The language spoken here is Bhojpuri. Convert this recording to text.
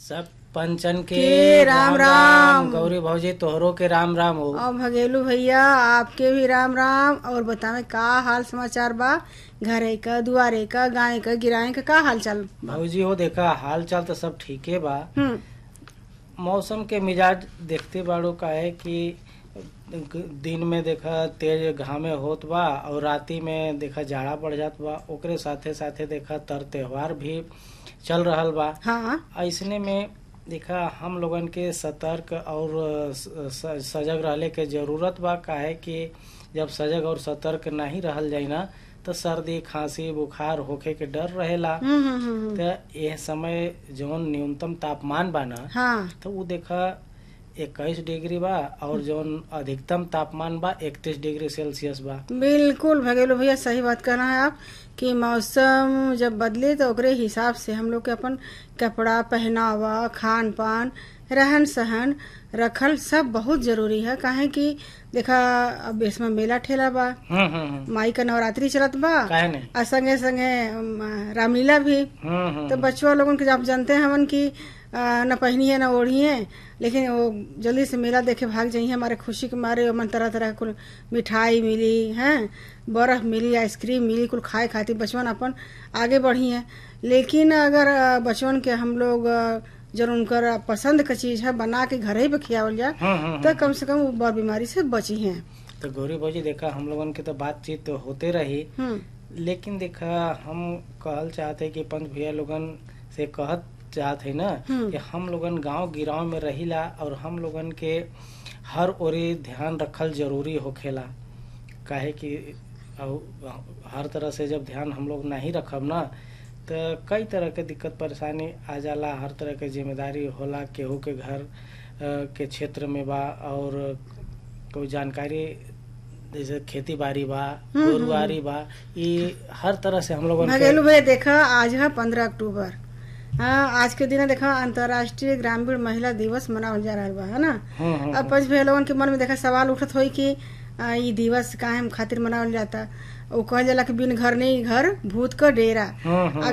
सब पंचन के के राम राम। गौरी भौजी तोहरो के राम राम हो और भगेलू भैया आपके भी राम राम और बतावे का हाल समाचार बा घरे का दुआरे का गाय का गिराए का का हाल चाल भौजी हो देखा हाल चाल तो सब ठीके बा हम्म मौसम के मिजाज देखते बाड़ो का है कि दिन में देखा तेज घामे होत बा और राती में देखा जाड़ा बढ़ जात बा ओकरे साथे साथे देखा तर त्योहार भी चल रहल बा हाँ ऐसने में देखा हम लोगन के सतर्क और स- स- सजग रहले के जरूरत बा काहे कि जब सजग और सतर्क नहीं रहल जाई ना तो सर्दी खांसी बुखार होखे के डर रहेला हम्म हम्म, हम्म तो यह समय जौन न्यूनतम तापमान बा ना हाँ तो वो देखा इक्कीस डिग्री बा और जौन अधिकतम तापमान बा इकतीस डिग्री सेल्सियस बा बिल्कुल भगेलू भैया सही बात कर रहे हैं आप कि मौसम जब बदले तो ओकरे हिसाब से हम लोग के अपन कपड़ा पहनावा खान पान रहन सहन रखल सब बहुत जरूरी है काहे कि देखा अब इसमें मेला ठेला बा हम्म हम्म हम्म माई का नवरात्रि चलत बा काहे नहीं और संगे संगे अम, रामलीला भी हम्म हम्म तो बच्चों लोगन के आप जानते हैं हमन की आ, न पहनिए न ओढ़िए लेकिन वो जल्दी से मेला देखे भाग जाइए हमारे खुशी के मारे मन तरह तरह कुल मिठाई मिली हैं बर्फ मिली आइसक्रीम मिली कुल खाए खातिर बचपन अपन आगे बढ़ी है लेकिन अगर आ, बचपन के हम लोग आ, जब उनकर पसंद का चीज है बना के घर ही पे खियावल जाए हम्म हम्म तो कम से कम वो बर बीमारी से बची हैं तो गौरी भौजी देखा हम लोगन के तो बातचीत तो होते रही हम्म लेकिन देखा हम कहल चाहते कि पंच भैया लोगन से कहत चाहत है ना हम्म। कि हम लोगन गांव गिराव में रहिला और हम लोगन के हर ओरी ध्यान रखल जरूरी होखेला काहे कि औ- हर तरह से जब ध्यान हम लोग नहीं रखब ना तो कई तरह के दिक्कत परेशानी आ जाला हर तरह के जिम्मेदारी होला केहू के घर अ, के क्षेत्र में बा और कोई जानकारी जैसे खेती बाड़ी बा हम्म, गोरुआरी बा ये हर तरह से हम लोगन के भगेलू भैया देखा आज है पंद्रह अक्टूबर हाँ आज के दिन देखा अंतर्राष्ट्रीय ग्रामीण महिला दिवस मनावल जा रहा बा है ना हम्म, हम्म, अब पंच भैया लोगन के मन में देखा सवाल उठत होई कि आ, ई दिवस काहे खातिर मनावल जाता वो कहल जाला कि बिन घर नहीं घर भूत का डेरा हम्म, हम्म,